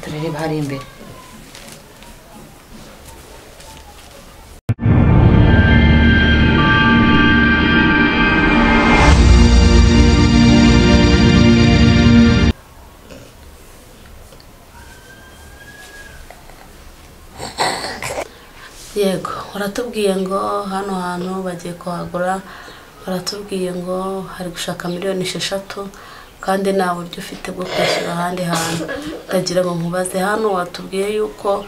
bireba hariya imbere yego baratubwiye ngo hano hantu bagiye kuhagura baratubwiye ngo hari gushaka miliyoni esheshatu kandi nta buryo ufite bwo kwishyura ahandi hantu ndagira ngo nkubaze hano watubwiye yuko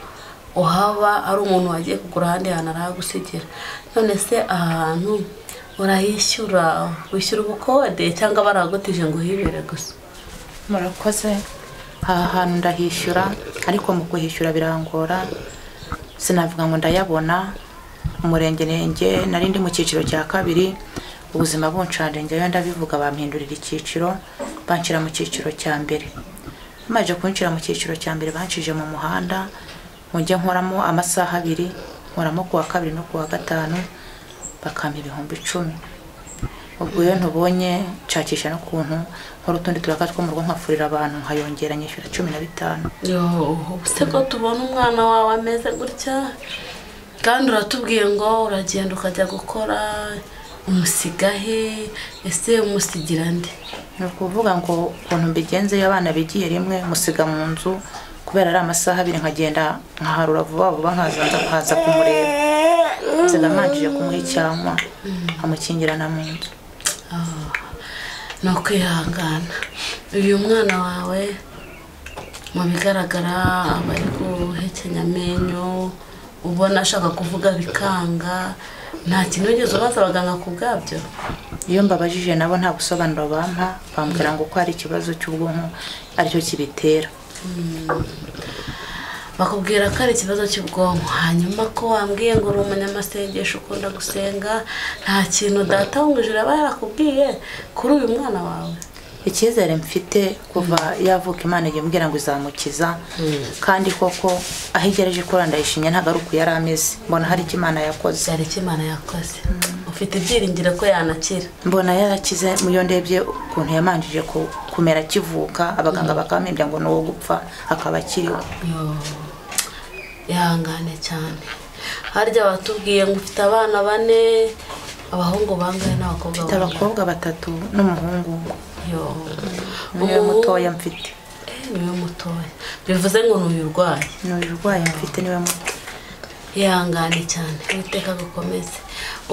uhaba ari umuntu wagiye kugura ahandi hantu arahagusigira none se aha hantu urahishyura wishyura ubukode cyangwa baragutije ngo uhibere gusa murakoze aha hantu ndahishyura ariko mu kuhishyura birangora sinavuga ngo ndayabona umurengerenge nari ndi mu cyiciro cya kabiri ubuzima bunsharengeyo ndabivuga bampindurira icyiciro banshyira mu cyiciro cya mbere bamaze kunshyira mu cyiciro cya mbere bancishije mu muhanda ngo njye nkoramo amasaha abiri nkoramo ku wa kabiri no ku wa gatanu bakampa ibihumbi icumi ubwo iyo ntubonye nshakisha n'ukuntu nkora utundi turaka two mu rugo nkafurira abantu nkayongera nyishyura cumi na bitanu ubuse ko tubona umwana wawe ameze gutya kandi uratubwiye ngo uragenda ukajya gukora umusiga he ese umusigira nde ni ukuvuga ngo ukuntu mbigenze iyo abana bigiye rimwe musiga mu nzu kubera ari amasaha abiri nkagenda nkaharura vuba vuba nkaza nkaza kumureba nsiga manjije kumuha icyanwa nkamukingirana mu nzu Ah, ni ukwihangana uyu mwana wawe mu bigaragara aba ari guhekenya amenyo ubona ashaka kuvuga bikanga nta kintu wigeze ubaza abaganga ku bwabyo iyo mbabajije nabo nta busobanuro bampa bambwira ngo ko ari ikibazo cy'ubwonko aricyo kibitera bakubwira ko ari ikibazo cy'ubwonko hanyuma ko wambwiye ngo uri umunyamasengesho ukunda gusenga nta kintu data wo mu ijoro aba yarakubwiye kuri uyu mwana wawe icyizere mfite kuva yavuka imana imbwira ngo izamukiza kandi koko aho igereje kora ndayishimye ntabwo ari uko yari ameze mbona hari icyo imana yakoze byari icyo imana yakoze ufite ibyiringiro ko yanakira mbona yarakize iyo ndebye ukuntu yamanjije ku- kumera akivuka abaganga bakamuhimbya ngo ni uwo gupfa akaba akiriho Yo, ihangane cyane harya batubwiye ngo ufite abana bane abahungu bangahe n'abakobwa mfite abakobwa batatu n'umuhungu umwe. niwe niwe mutoya mfite niwe mutoya bivuze ngo ni uyu urwaye ni urwaye mfite niwe muto ihangane cyane witeka gukomeze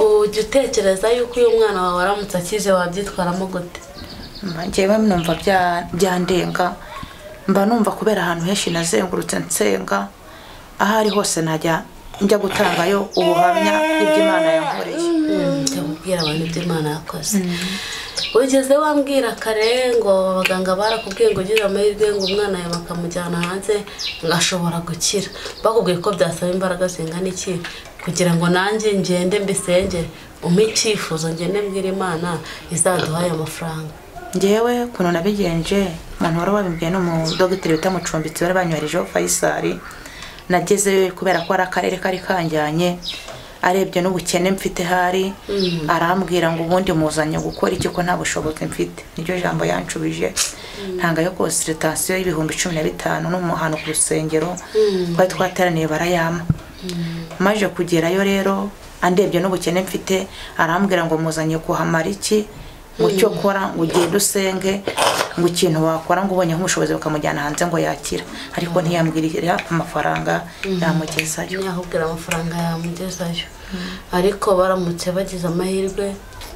ujya utekereza yuko uyu mwana wawe aramutse akije wabyitwaramo gute Mba- njyewe numva bya- byandenga mba numva kubera ahantu henshi nazengurutse nsenga aho ari hose najya njya gutangayo ubuhamya bw'imana yankoreye njya kubwira abantu ibyo imana yakoze ugeze wambwira kare ngo abaganga barakubwiye ngo ugire amahirwe ngo umwana yawe bakamujyana hanze ngashobora gukira bakubwiye ko byasaba imbaraga zingana iki kugira ngo nanjye ngende mbisengere umpe icyifuzo ngende mbwira imana izaduhaye amafaranga njyewe ukuntu nabigenje umuntu wari wabimbwiye ni umudogiteri bita mucumbitsi bari banywerejeho fayisari nagezeyo kubera ko ari akarere kari kanjyanye arebye n'ubukene mfite hari arambwira ngo ubundi muzanye gukora iki ko nta bushobozi mfite niryo jambo yanshubije ntangayo konsiritasiyo y'ibihumbi cumi na bitanu n'umuhano ku rusengero twari twateraniye barayampa maje kugerayo rero andebye n'ubukene mfite arambwira ngo muzanye kuhamara iki ngo icyo kora ngo ugende usenge ngo ikintu wakora ngo ubonyeho ubushobozi bukamujyana hanze ngo yakira ariko ntiyambwirira amafaranga yamugezayo ntiyakubwira amafaranga yamugezayo ariko baramutse bagize amahirwe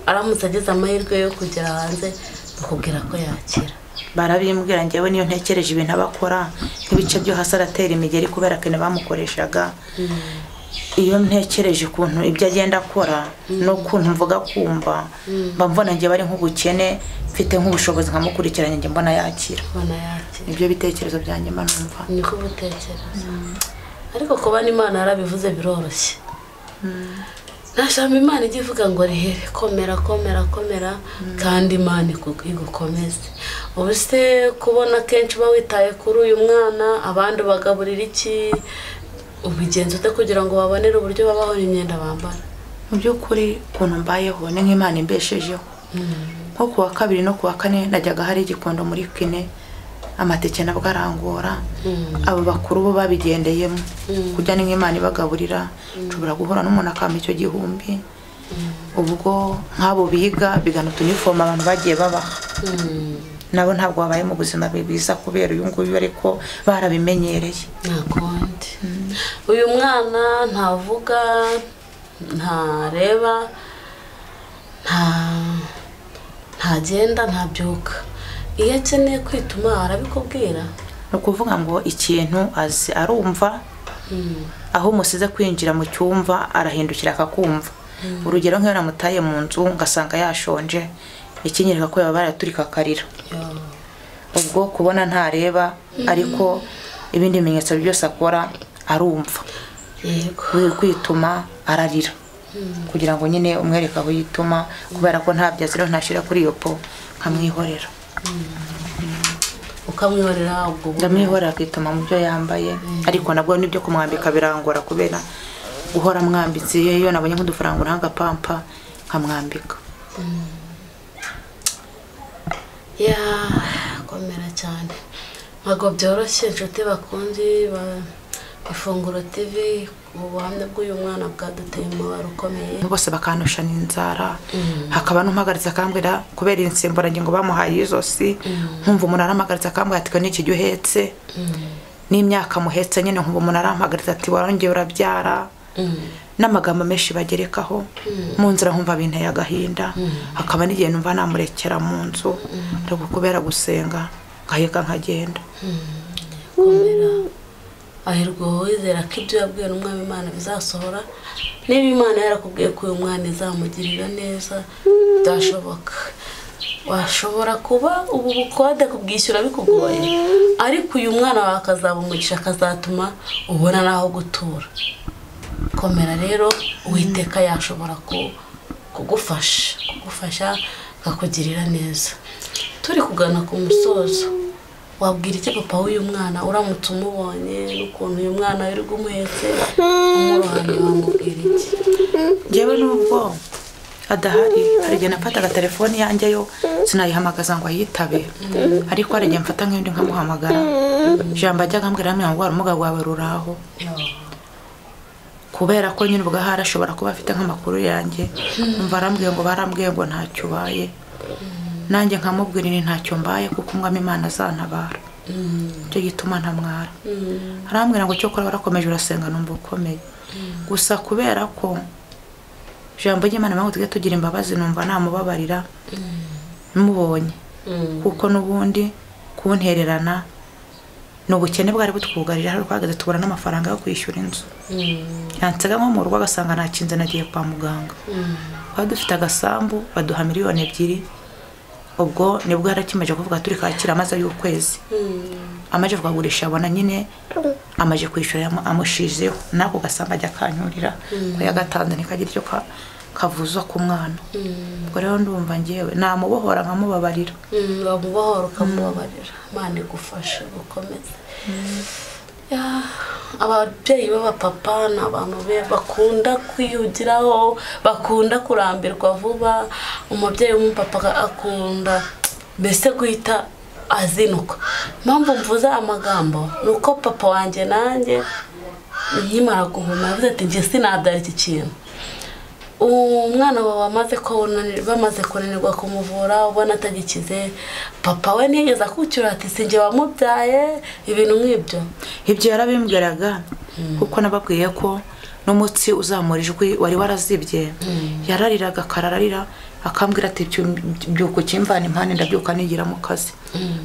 aramutse agize amahirwe yo kugera hanze bakubwira ko yakira barabimbwira njyewe niyo ntekereje ibintu abakora nk'ibice byo hasi aratera imigeri kubera ko bamukoreshaga iyo ntekereje ukuntu ibyo agenda akora n'ukuntu mvuga kumva mba mbona njyewe ari nk'ubukene mfite nk'ubushobozi nkamukurikiranye njye mbona yakira abana yakira nibyo bitekerezo byanjye mba numva niko ubutekereza ariko kuba n'imana yarabivuze biroroshye nta jambo imana ijya ivuga ngo rihere komera komera komera kandi imana igu- igukomeze ubu se kubona kenshi uba witaye kuri uyu mwana abandi bagaburira iki ubigenza ute kugira ngo babonere uburyo babaho n'imyenda bambara mu by'ukuri ukuntu mbayeho ni nk'imana imbeshejeho nko ku wa kabiri no ku wa kane najyaga hari igikondo muri kine amateke nabwo arangora abo bakuru bo babigendeyemo kujya ni nk'imana ibagaburira nshobora guhura n'umuntu akamba icyo gihumbi ubwo nk'abo biga bigana utunifomu abantu bagiye babaha nabo ntabwo babaye mu buzima bwiza kubera uyu nguyu ariko barabimenyereye nta kundi uyu mwana ntavuga ntareba nta ntagenda ntabyuka iyo akeneye kwituma arabikubwira ni ukuvuga ngo ikintu azi arumva aho umusize kwinjira mu cyumva arahindukira akakumva urugero nk'iyo namutaye mu nzu ngasanga yashonje ikinyereka ko yaba baraturika akarira ubwo kubona ntareba ariko ibindi bimenyetso byose akora arumva yego buri kwituma ararira kugira ngo nyine umwereke aho yituma kubera ko ntabyo azira ntashyira kuri iyo po nkamwihorera ukamwihorera ubwo buryo. ndamwihorera akituma mu byo yambaye ariko nabwo n'ibyo kumwambika birangora kubera guhora mwambitse iyo iyo nabonye nk'udufaranga n'agapampa nkamwambika ya komera cyane ntabwo byoroshye inshuti bakunze ba- ifunguro tv ubuhamya bw'uyu mwana bwaduteye umubare ukomeye bose bakandusha n'inzara hakaba n'umpagaritse akambwira kubera insimburangingo bamuhaye y'izosi nkumva umuntu arampagaritse akambwira ati ni ikijya uhetse n'imyaka muhetse nyine nkumva umuntu arampagaritse ati warongeye urabyara n'amagambo menshi bagerekaho mu nzira nkumva binteye agahinda hakaba n'igihe numva namurekera mu nzu ariko kubera gusenga nkaheka nkagenda komera ahirwa wizera ko ibyo yabwiwe n'umwami imana bizasohora niba imana yarakubwiye ko uyu mwana izamugirira neza byashoboka washobora kuba ubu bukode kubwishyura bikugoye ariko uyu mwana wawe akazaba umugisha akazatuma ubona n'aho gutura komera rero uwiteka yashobora ku- kugufasha kugufasha akakugirira neza turi kugana ku musozo wabwira iki papa w'uyu mwana uramutse umubonye n'ukuntu uyu mwana wirirwa umuhetse umurohamye wamubwira iki ngewe nubwo adahari hari igihe nafataga telefoni yanjye yo sinayihamagaza ngo ayitabe ariko hari igihe mfata nk'indi nkamuhamagara ijambo ajya akambwira hamwe ngo ubumuga bwawe ruraho kubera ko nyine ubwo ahari ashobora kuba afite nk'amakuru yanjye umva arambwiye ngo barambwiye ngo ntacyo ubaye nanjye nkamubwira ni ntacyo mbaye kuko umwami imana azantabara nicyo gituma ntamwara arambwira ngo cyo kora warakomeje urasenga numva ukomeye gusa kubera ko ijambo ry'imana mpamvu tujye tugira imbabazi numva namubabarira mubonye kuko n'ubundi kuntererana ni ubukene bwari butwugarije hari twahagaze tubura n'amafaranga yo kwishyura inzu yansega nko mu rugo agasanga nakinze nagiye kwa muganga twari dufite agasambu baduha miliyoni ebyiri ubwo nibwo yarakimeje kuvuga turi kakira amaze y'ukwezi amaze kukagurisha abona nyine amaze kwishyura yamu- amushizeho n'ako gasambu ajya akanyurira ko yagatanze nikagira icyo ka- kavuza ku mwana ubwo rero ndumva ngewe namubohora nkamubabarira Mm, wamubohora ukamubabarira imana igufashe gukomeza Ya, ababyeyi b'abapapa ni abantu be- bakunda kwiyugiraho bakunda kurambirwa vuba umubyeyi w'umupapa akunda mbese guhita azinuka impamvu mvuze amagambo ni uko papa wanjye nanjye nkimara guhuma yavuze ati njye sinabyara iki kintu umwana wawe wamaze kubona- bamaze kunanirwa kumuvura ubona atagikize papa we ntiyigeze akucyura ati sinjye wamubyaye ibintu nk'ibyo ibyo yarabimbwiraga kuko nababwiye ko n'umutsi uzamura ijwi wari warazibye yarariraga akararira akambwira ati "Byu- byuka ukimvana impande ndabyuka nigira mu kazi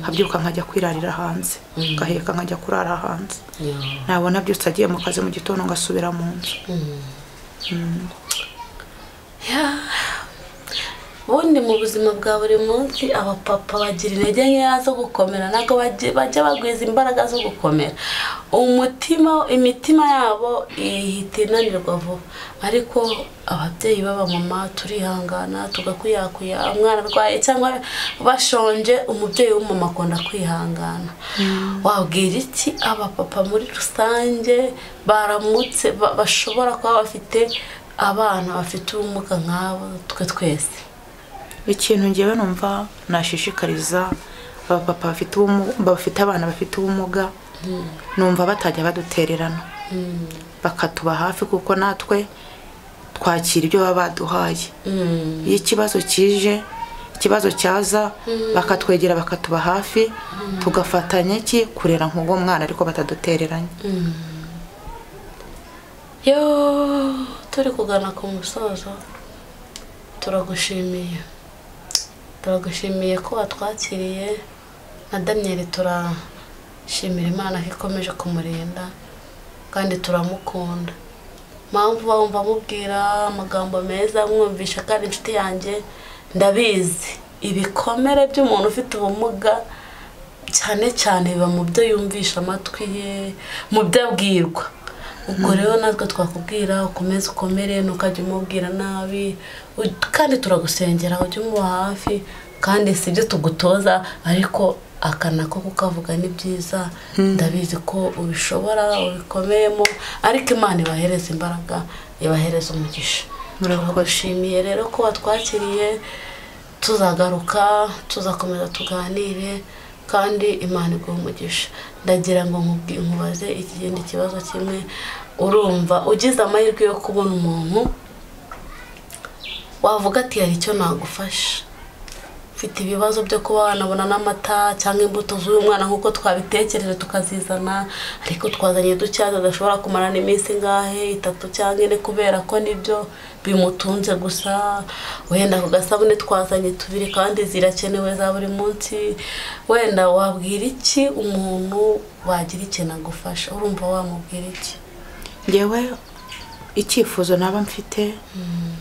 nkabyuka nkajya kwirarira hanze ngaheka nkajya kurara hanze nabona byose agiye mu kazi mu gitondo ngasubira mu nzu ubundi mu buzima bwa buri munsi abapapa bagira intege nkeya zo gukomera ntabwo bajya bajya bagwiza imbaraga zo gukomera umutima imitima yabo ihita inanirwa vuba ariko ababyeyi b'abamama turihangana tugakuyakuya umwana arwaye cyangwa bashonje umubyeyi w'umumama akunda kwihangana wabwira iki abapapa muri rusange baramutse ba- bashobora kuba bafite abana bafite ubumuga nk'abo twe twese ikintu ngewe numva nashishikariza abapapa bafite ubumuga bafite abana bafite ubumuga numva batajya badutererana bakatuba hafi kuko natwe twakira ibyo baba baduhaye iyo ikibazo kije ikibazo cyaza bakatwegera bakatuba hafi tugafatanya iki kurera nk'ubwo mwana ariko batadutereranye yo turi kugana ku musozo turagushimiye turagushimiye ko watwakiriye na daniyeli turashimira imana ko ikomeje kumurinda kandi turamukunda mpamvu wumva amubwira amagambo meza mwumvisha kandi inshuti yanjye ndabizi ibikomere by'umuntu ufite ubumuga cyane cyane biba mu byo yumvisha amatwi ye mu byo abwirwa ubwo rero natwe twakubwira ukomeze ukomere ntukajye umubwira nabi u- kandi turagusengera ujye umuba hafi kandi si ibyo tugutoza ariko akana ko kukavuga ni byiza ndabizi ko ubishobora ubikomeyemo ariko imana ibahereza imbaraga ibahereza umugisha turagushimiye rero ko watwakiriye tuzagaruka tuzakomeza tuganire kandi imana iguha umugisha ndagira ngo nkubwi- nkubaze ikigenda ikibazo kimwe urumva ugize amahirwe yo kubona umuntu wavuga ati hari icyo nagufasha ufite ibibazo byo kuba wanabona n'amata cyangwa imbuto z'uyu mwana nk'uko twabitekereje tukazizana ariko twazanye ducyaza adashobora kumarana iminsi ingahe itatu cyangwa ine kubera ko nibyo bimutunze gusa wenda ku gasabune twazanye tubiri kandi zirakenewe za buri munsi wenda wabwira iki umuntu wagira ikintu agufasha urumva wamubwira iki ngewe icyifuzo naba mfite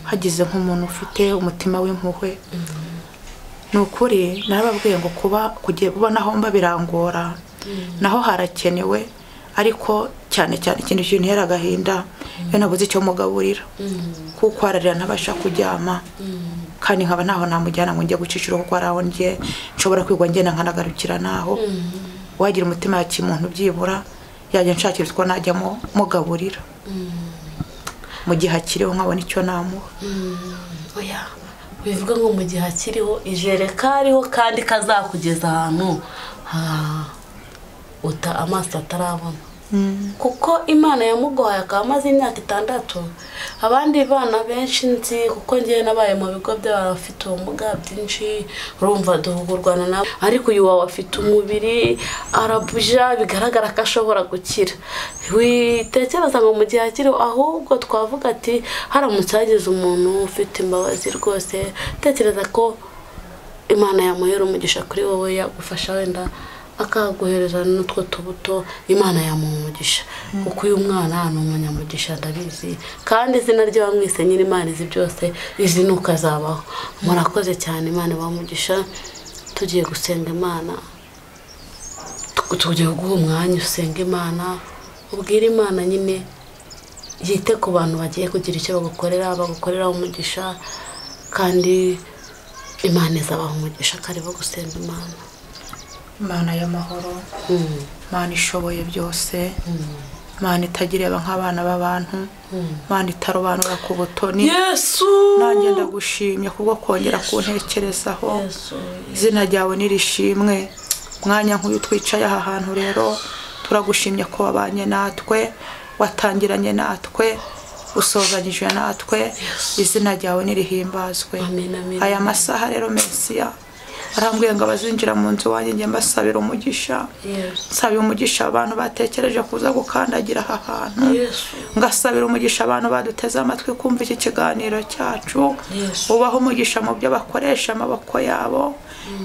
hagize nk'umuntu ufite umutima w'impuhwe ni ukuri narababwiye ngo kuba kugiye kuba naho mba birangora naho harakenewe ariko cyane cyane ikintu kintera agahinda iyo nabuze icyo mugaburira kuko ararira ntabasha kuryama kandi nkaba ntaho namujyana ngo njye gucishura kuko hari aho njye nshobora kwigwa ngenda nkanagarukira naho wagira umutima ya kimuntu byibura yajya nshakira utwo najyamo mugaburira mu gihe akiriho nkabona icyo namuha oya bivuga ngo mu gihe akiriho ijere kariho kandi kazakugeza ahantu ha- uta amaso atarabona kuko imana yamugoye akaba amaze imyaka itandatu abandi bana benshi nzi kuko ngewe nabaye mu bigo by'abafite ubumuga byinshi urumva duhugurwana nabo ariko uyu wawe afite umubiri arabuja bigaragara ko ashobora gukira witekereza ngo mu gihe akiriho ahubwo twavuga ati haramutse hagize umuntu ufite imbabazi rwose tekereza ko imana yamuhera umugisha kuri wowe yagufasha wenda akaguhereza n'utwo tubuto imana yamuha umugisha kuko uyu mwana ni umunyamugisha ndabizi kandi izina rye wamwise nyir'imana izi byose izi ni ukazabaho murakoze cyane imana bamugisha tugiye gusenga imana Tu- tugiye guha umwanya usenga imana ubwire imana nyine yite ku bantu bagiye kugira icyo bagukorera bagukorera umugisha kandi imana izabaha umugisha karibu gusenga imana imana y'amahoro Mm, imana ishoboye byose mm, imana itagireba nk'abana b'abantu mm. imana itarobanura ku butoni yesu nanjye ndagushimye kubwo kongera kuntekerezaho yesu izina ryawe nirishimwe mwanya nk'uyu twicaye aha hantu rero turagushimye ko wabanye natwe watangiranye natwe usozanyije natwe izina ryawe nirihimbazwe Amen, amen. aya masaha rero mesiya arambwiye ngo abazinjira mu nzu wanjye njye mbasabira umugisha yesu nsabira umugisha abantu batekereje kuza gukandagira aha hantu yesu ngasabira umugisha abantu baduteze amatwi kumva iki kiganiro cyacu Yes. ubaho umugisha mu byo bakoresha amaboko yabo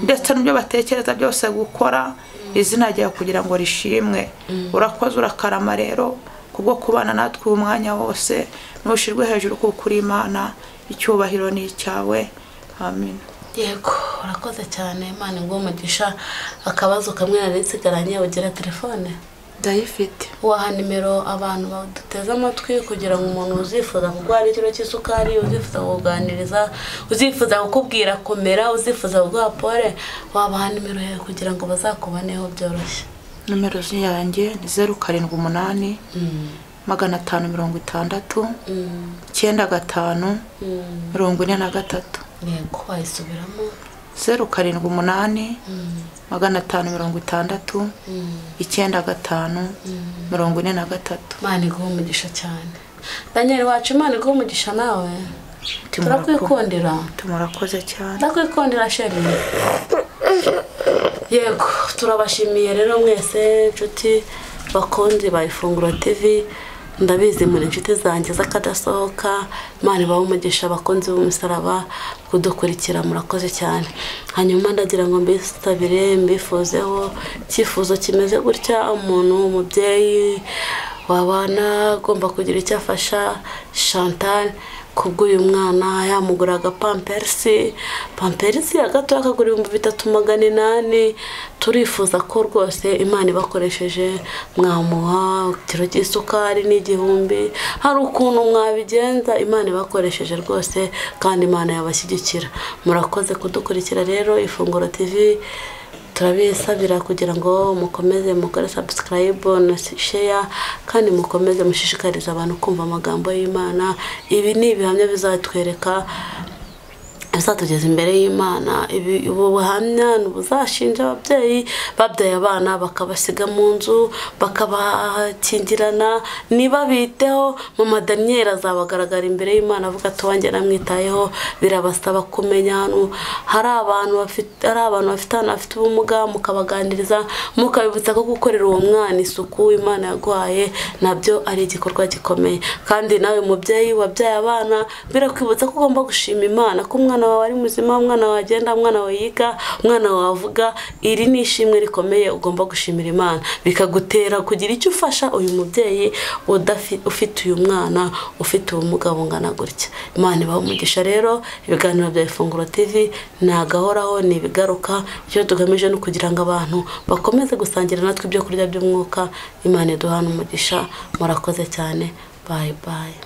ndetse n'ibyo batekereza byose gukora izina ryawe kugira ngo rishimwe urakoze urakarama rero kubwo kubana natwe uyu mwanya wose ntushirwe hejuru kuko uri imana icyubahiro ni icyawe amen yego urakoze cyane imana iguha umugisha akabazo kamwe nari nsigaranye ugira telefone ndayifite waha nimero abantu baduteze amatwi kugira ngo umuntu uzifuza kurwara ikiro cy'isukari uzifuza kukuganiriza uzifuza kukubwira komera uzifuza kuguha pole wabaha nimero yawe kugira ngo bazakuboneho byoroshye nimero yanjye ni zeru karindwi umunani magana atanu mirongo itandatu Mm, icyenda gatanu mm. mirongo ine na gatatu yego wayisubiramo zeru karindwi umunani magana atanu mirongo itandatu icyenda gatanu mirongo ine na gatatu imana iguha umugisha cyane daniel wacu imana iguha umugisha nawe turakwikundira tumurakoze cyane ndakwikundira sheri yego turabashimiye rero mwese inshuti bakunzi ba ifunguro tv ndabizi muri inshuti zanjye z'akadasohoka imana ibahe umugisha abakunzi b'umusaraba kudukurikira murakoze cyane hanyuma ndagira ngo mbisabire mbifuzeho icyifuzo kimeze gutya umuntu umubyeyi wabana agomba kugira icyo afasha chantal kubw'uyu mwana yamuguraga pamperisi pamperisi ya gato akagura ibihumbi bitatu magana inani turifuza ko rwose imana ibakoresheje mwamuha ikiro cy'isukari n'igihumbi hari ukuntu mwabigenza imana ibakoresheje rwose kandi imana yabashyigikira murakoze kudukurikira rero ifunguro tv turabisabira kugira ngo mukomeze mukore sabusikarayibu na sheya kandi mukomeze mushishikarize abantu kumva amagambo y'imana ibi ni ibihamya bizatwereka bizatugeza imbere y'imana ibi ubu buhamya ni ubuzashinja ababyeyi babyaye abana bakabasiga mu nzu bakabakingirana ntibabiteho mama daniyeli azabagaragara imbere y'imana avuga ati wanjye namwitayeho birabasaba kumenya hano hari abantu bafite hari abantu bafite ahantu bafite ubumuga mukabaganiriza mukabibutsa ko gukorera uwo mwana isuku imana yaguhaye nabyo ari igikorwa gikomeye kandi nawe mubyeyi wabyaye abana birakwibutsa ko ugomba gushima imana ko umwana wawe ari muzima umwana wawe agenda umwana wawe yiga umwana wawe avuga iri ni ishimwe rikomeye ugomba gushimira imana bikagutera kugira icyo ufasha uyu mubyeyi udafi- ufite uyu mwana ufite ubumuga bungana gutya imana ibaha umugisha rero ibiganiro bya ifunguro tv ntagahoraho ni ibigaruka icyo tugamije ni ukugira ngo abantu bakomeze gusangira natwe ibyo kurya by'umwuka imana iduhana umugisha murakoze cyane bayi bayi